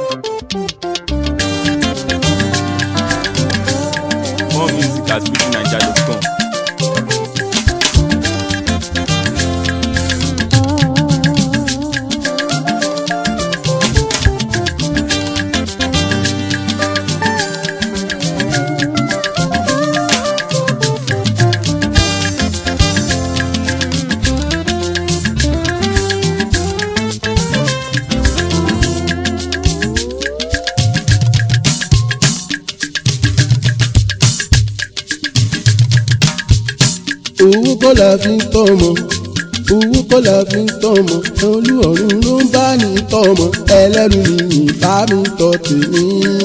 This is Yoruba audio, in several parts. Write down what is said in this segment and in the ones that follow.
More music at fujininja.com. owó kọ́ la fi ń tọ́mọ owó kọ́ la fi ń tọ́mọ olú ọ̀run ló ń bá ní tọ́mọ ẹlẹ́nu nìyí bá mi tọ́ tèmi.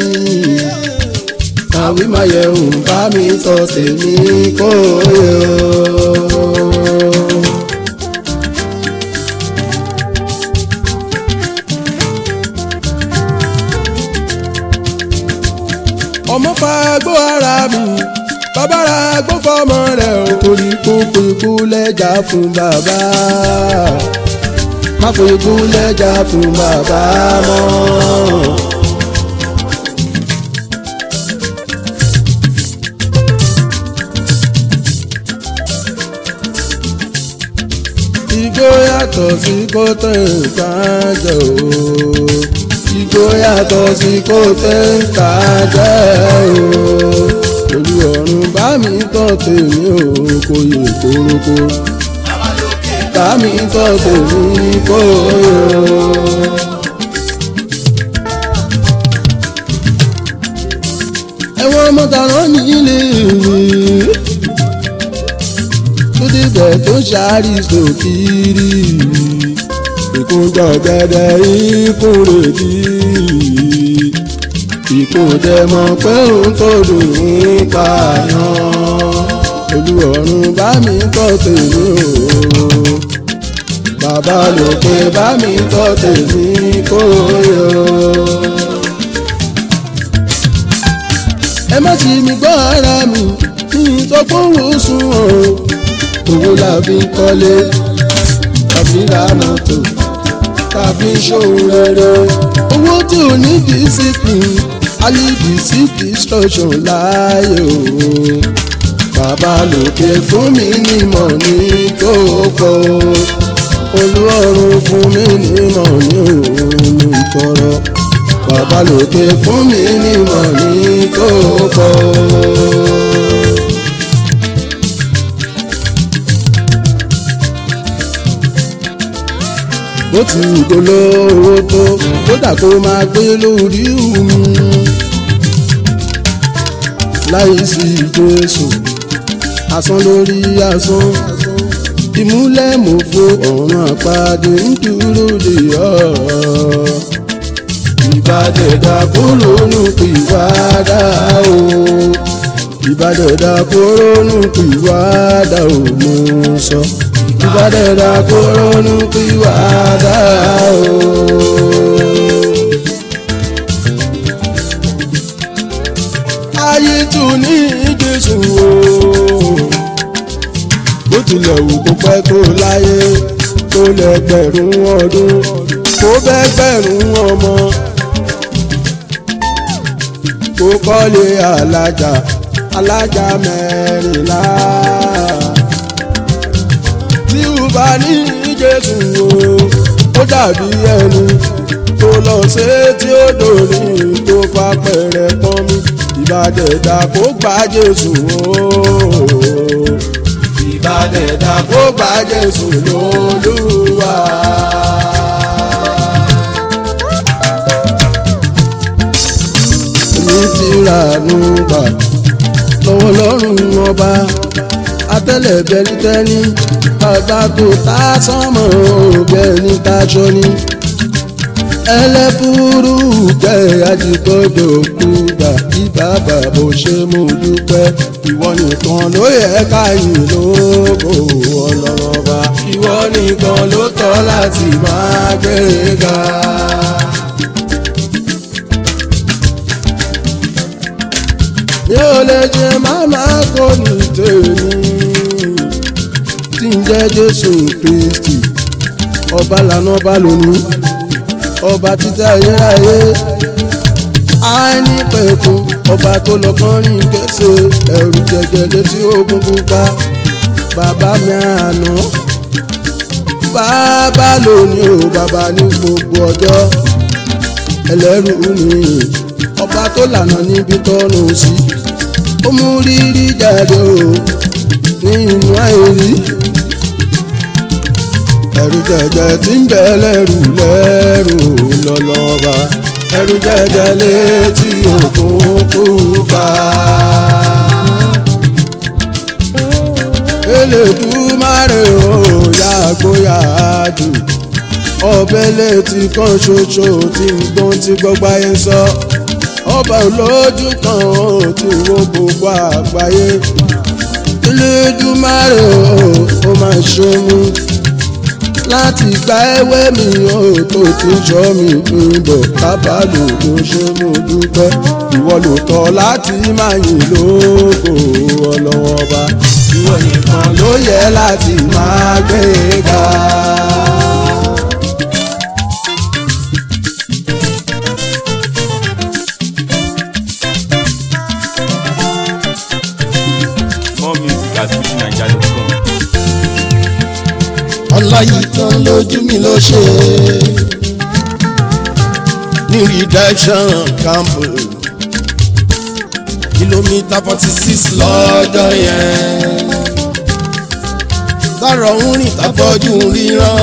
àwí máa yẹ òun bá mi tọ́ tèmi kó yẹ o. ọmọ fagbó ara mi bàbára gbó fọmọ rẹ ò torí kókó ikú lẹ́jà fún bàbá má kó ikú lẹ́jà fún bàbá mọ́. igbó yàtọ̀ sí kó tẹ̀ nǹkan jẹ o igbó yàtọ̀ sí kó tẹ̀ nǹkan jẹ o olú ọ̀run bá mi tọ́ tèmi ò kò yẹ kórókó bá mi tọ́ tèmi kó yẹ. ẹ̀wọ̀n ọmọdàrán ní ilé ìwé tó débẹ̀ tó ṣáàrì sókìrì ìkúnjọ gẹ́gẹ́ ìkúrèdí ìkúndẹ mọ̀ pé òun tó dùn ún pààyàn olúọ̀run bá mi tọ́ tèmi o bàbá lòkè bá mi tọ́ tèmi kó yọ. ẹ má ti mi gbọ́ ara mi kí n sọ pé òun sùn ọ̀ owó la fi ń kọ́lé tàbí ra mọ́tò tàbí ṣòwò rere owó tí ò ní discipline alibi sí destruction láàyè o bàbá lòkè fún mi nímọ̀ ní kókó olúọ̀run fún mi nímọ̀ ní òun ìtọ́rọ bàbá lòkè fún mi nímọ̀ ní kókó. bó ti dolówó tó kódà kó máa gbé lórí omi láì sí jésù asán lórí asán ìmúlẹ̀mọ́fó ọ̀run àpáàdé ń dúró de ọ́ ìbàdẹ̀dà kúrò nù pìwádà o ìbàdẹ̀dà kúrò nù pìwádà o mo sọ ìbàdẹ̀dà kúrò nù pìwádà o. ayé tún ní jésù o bó tilẹ̀ wù kó pẹ́ tó láyé tó lẹ́gbẹ̀rún ọdún kó bẹ́gbẹ̀rún ọmọ kó kọ́lé alájà alájà mẹ́rìnlá tí ò bá ní jésù o ó dàbí ẹni tó lọ sí tí ó dòní tó fa pẹ̀rẹ̀ pọ́n mi ìbàdẹ̀dà kó gba jésù o ìbàdẹ̀dà kó gba jésù lólúwa. èmi ti rà nù gbà lọ́wọ́ lọ́rùn ọba atẹ́lẹ̀ bẹ́lítẹ́ni bàbá tó tá sọ́mọ̀ òbẹ́ni táṣọ ni ẹlẹ́bùrú jẹ́ àdìgbọ́dọ̀ kú gbà kí bàbá bó ṣe mú dúpẹ́ ìwọ nìkan ló yẹ káyìn lóko ọlọ́mọba ìwọ nìkan ló tọ́ láti máa gbéga. mi ò lè jẹ máma kó ní tèmi tí ń jẹ́ jésù kristi ọba lànà ọba lónìí ọba títí ayérayé àìnípẹ̀kun ọba tó lọ kọrin kése ẹ̀rù jẹjẹ létí ogun pupa bàbá mi àná bàbá lónìí o bàbá ní gbogbo ọjọ́ ẹlẹ́rù ni ọba tó lànà níbi tọ́nu sí ó mú rírí jáde o ní inú àìrí ẹ̀rù jẹjẹ tí ń bẹ lẹ́rù lẹ́rù lọ́lọ́ba ẹ̀rù jẹjẹ létí òkun pupa. Elédùmarè o yàgò yàdù ọbẹ̀ létí kan ṣoṣo tí ń gbọ́n tí gbọ́gbá yẹn sọ ọba olójú kan ó ti wo gbogbo àgbáyé Elédùmarè o ó máa ṣe mú láti gba ewé mi ó tó ti sọ mi ìbọ̀ kábàlù ló ṣe mo dúpẹ́ ìwọ ló tọ́ láti máa yìn lógo ọlọ́wọ́ bá ìwọ nìkan ló yẹ láti máa gbé ga. More music at fujininja.com. ọláyìí tán lójú mi ló ṣe ní redemption camp kìlómítà forty six lọ́jọ́ yẹn tọrọ ń rìn tàfọ́jú ríran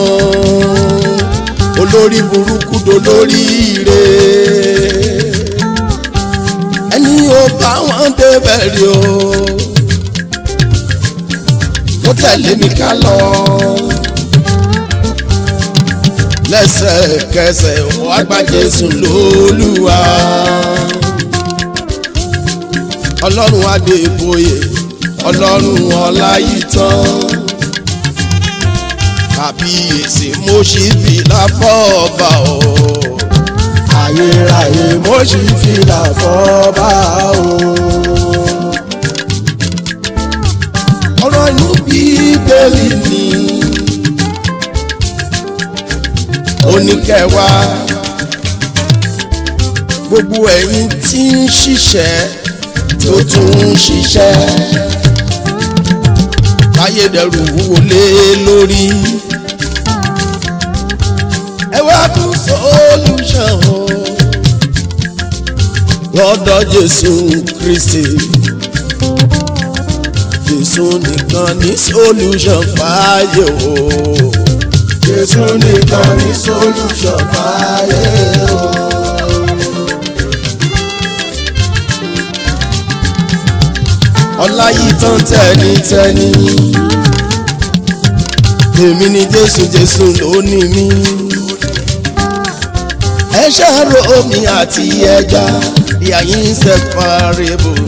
olórí burúkú dolórí ire ẹni ò bá wọn débẹ̀ rí o ó tẹ̀lé mi ká lọ. lẹ́sẹ̀kẹsẹ̀ wá gba Jésù lólúwa. ọlọ́run adébóyè ọlọ́run ọláyítán. kàbíyèsí mo ṣì fi láfọ́ọ̀bà o. ayérayé mo ṣì fi láfọ́ọ̀bà o ọ̀rọ̀ inú bíbélì ni oníkẹwàá gbogbo ẹ̀yin tí ń ṣiṣẹ́ tó tún ń ṣiṣẹ́ káyédẹrù wúwo lé lórí ẹ wá tún solution o lọ́dọ̀ Jésù Kristi jésù nìkan ní solution fàáyé o. jésù nìkan ní solution fàáyé o. ọláyítán tẹnitẹni èmi ni jésù jésù ló ní mi. ẹ ṣàrò omi àti ẹja they are inseparable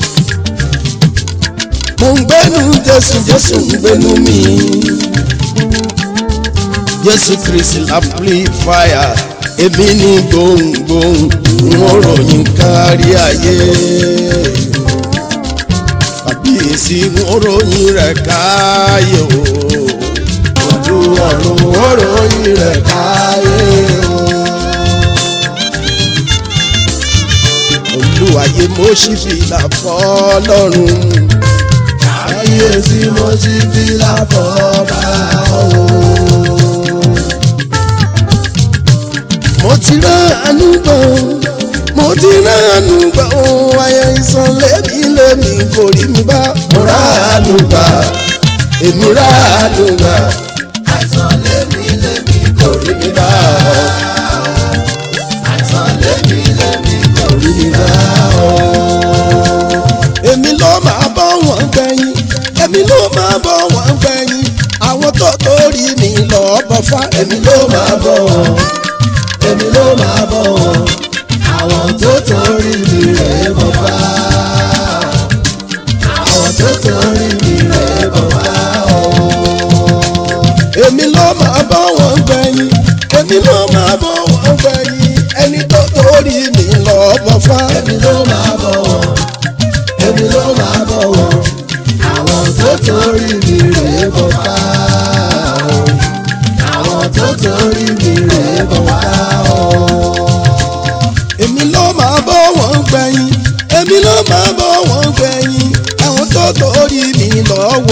mo ń gbẹ́nu jésù jésù ń gbẹ́nu mi jésù kristi amplifier èmi ní gbohùngbohùn wọn ròyìn kárí ayé kàbíyèsí wọn ròyìn rẹ̀ káyé o ojú ọ̀run wọn ròyìn rẹ̀ káyé o. olúwayé mo ṣì fìlà fọlọ́run ayé tí mo ti fi láfọ̀ọ́bà o. mo ti ránú gbọ́ mo ti ránú gbọ́ ohun ayé ìsan lẹ́mí lẹ́mí kò rí mi bá. mo ránú gbà èmi ránú gbà àìsàn lẹ́mí lẹ́mí kò rí mi bá. àìsàn lẹ́mí lẹ́mí kò rí mi bá. èmi ló máa bọ́ wọn gbẹ̀yìn èmi ló máa bọ̀ wọ́n gbẹ̀yìn àwọn tó torí mi lọ bọ̀ fá. èmi ló máa bọ̀ wọ́n èmi ló máa bọ̀ wọ́n àwọn tó torí mi rẹ̀ bọ̀ fá. àwọn tó torí mi rẹ̀ bọ̀ fá. èmi ló máa bọ̀ wọ́n gbẹ̀yìn èmi ló máa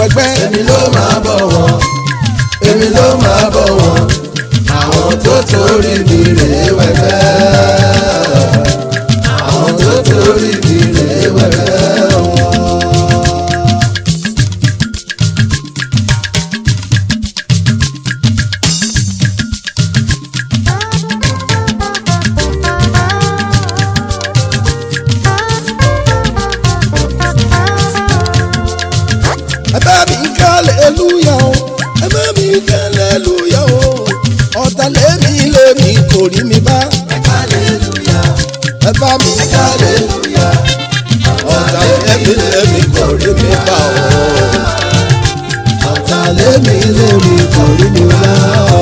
wẹgbẹ́. èmi ló máa bọ̀ wọ́n èmi ló máa bọ̀ wọ́n àwọn tó torí mi rèé wẹ̀gbẹ́ àwọn tó torí mi rèé wẹ̀gbẹ́ wọn. ẹ bá mi kálẹ̀ lúyà o ẹ bá mi kálẹ̀ lúyà o ọ̀tá lẹ́mi lẹ́mi kò rí mi bá hallelujah ẹ bá mi kálẹ̀ hallelujah ọ̀tá lẹ́mi lẹ́mi kò rí mi bá o ọ̀tá lẹ́mi lẹ́mi kò rí mi bá o.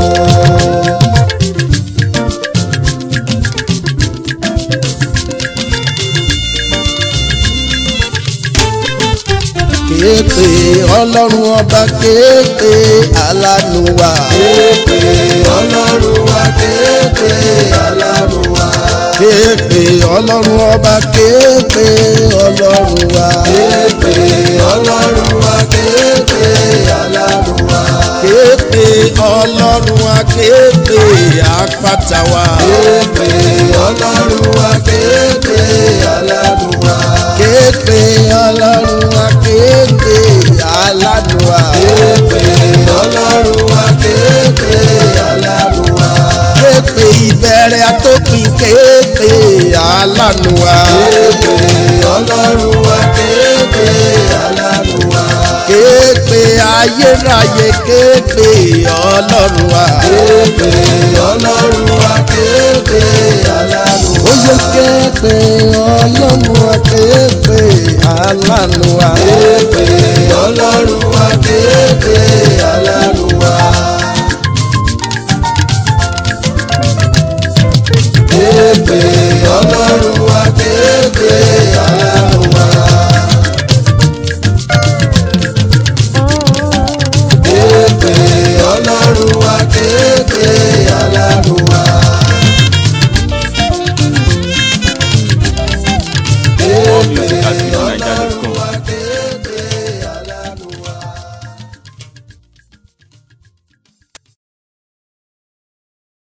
kéèpé ọlọ́run ọba kéèpé alánú wa. kéèpé ọlọ́run wa kéèpé alárùn wa kéèpé ọlọ́run ọba kéèpé ọlọ́run wa. kéèpé ọlọ́run wa kéèpé alárùn wa kéèpé ọlọ́run wa kéèpé àpáta wa. kéèpé ọlọ́run wa kéèpé alárùn wa kéèpé ọlọ́run wa kéèpé alánú wa. kéèpé ọlọ́run wa kéèpé alárùn wa kéèpé ìbẹ̀rẹ̀ àtòpin kéèpé alánú wa. kéèpé ọlọ́run wa kéèpé alárùn wa kéèpé ayérayé kéèpé ọlọ́run wa. kéèpé ọlọ́run wa kéèpé alárùn wa. Oye kéèpé ọlọ́run wa kéèpé alánú wa. kéèpé ọlọ́run wa kéèpé alárùn wa. kéèpé ọlọ́run wa kéèpé alárùn wa. kéèpé ọlọ́run wa kéèpé alárùn wa. More music at fujininja.com.